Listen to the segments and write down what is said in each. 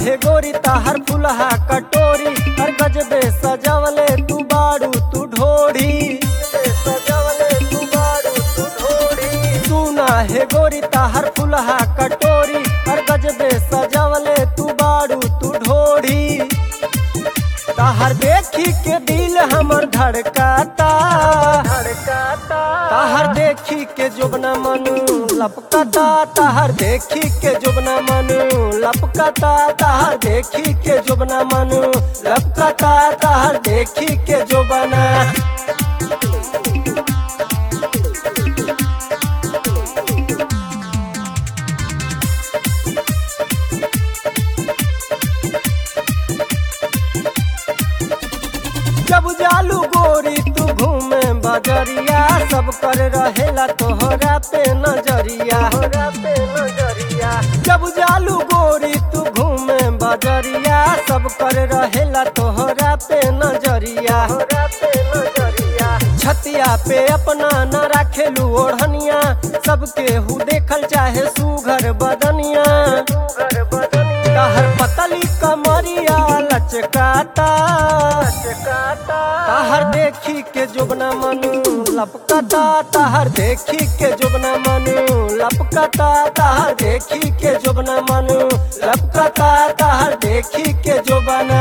हे गोरी ताहर फुलहा कटोरी हर गजबे सजवले तू बारू तू ढोढ़ी सजवले तू बारू तू ढोढ़ी सुना हे गोरी ताहर फुलहा कटोरी हर गजबे सजवले तू बारू तू ढोढ़ी ताहर देखी के दिल हमर धड़काता धड़काता ताहर देखी के जोबना मनु लपकता ताहर देखी के जोबना मनु लपकता ताहर देखी के जोबना मनु लपकता ताहर देखी के जोबना जब जालू गोरी तू घूमे बजरिया सब कर रहेला तोहरा पे नजरिया पे नजरिया जब जालू गोरी तू घूमे बजरिया सब कर रहेला तोहरा पे नजरिया पे नजरिया छतिया पे अपना न राखेलू ओढ़निया सबके हु देखल चाहे सुघर बदनिया सुघर बदनिया कहर पतली कमरिया लचकाता ताहर देखी के जोबना मनु लपकता ताहर देखी के जोबना मनु लपकता ताहर देखी के जोबना मनु लपकता ताहर देखी के जोबना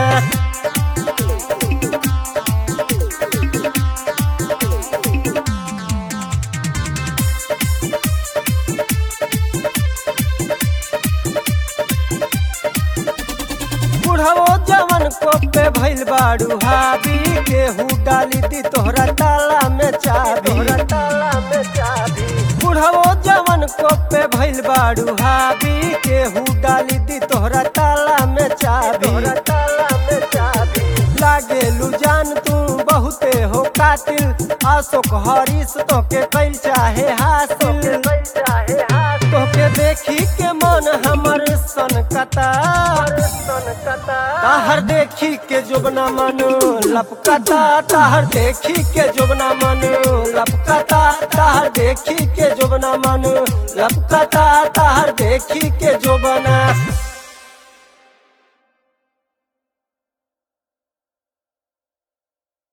बुढ़ाओ जवन को पे भइल बाड़ू हाबी केहू डाली दी तोहरा ताला में चाबी तोहरा ताला में चाबी बुढ़ाओ जवन को पे भइल बाड़ू हाबी केहू डाली दी तोहरा ताला में चाबी तोहरा ताला में चाबी लागे लू जान तू बहुते हो कातिल आशोक हरीश तो के कैल चाहे हासिल तोके देखी के मन हमर सन कता ताहर देखी के जोबना मनु लपकता ताहर देखी के जोबना मनु लपकता ताहर देखी के जोबना मनु लपकता ताहर देखी के जोबना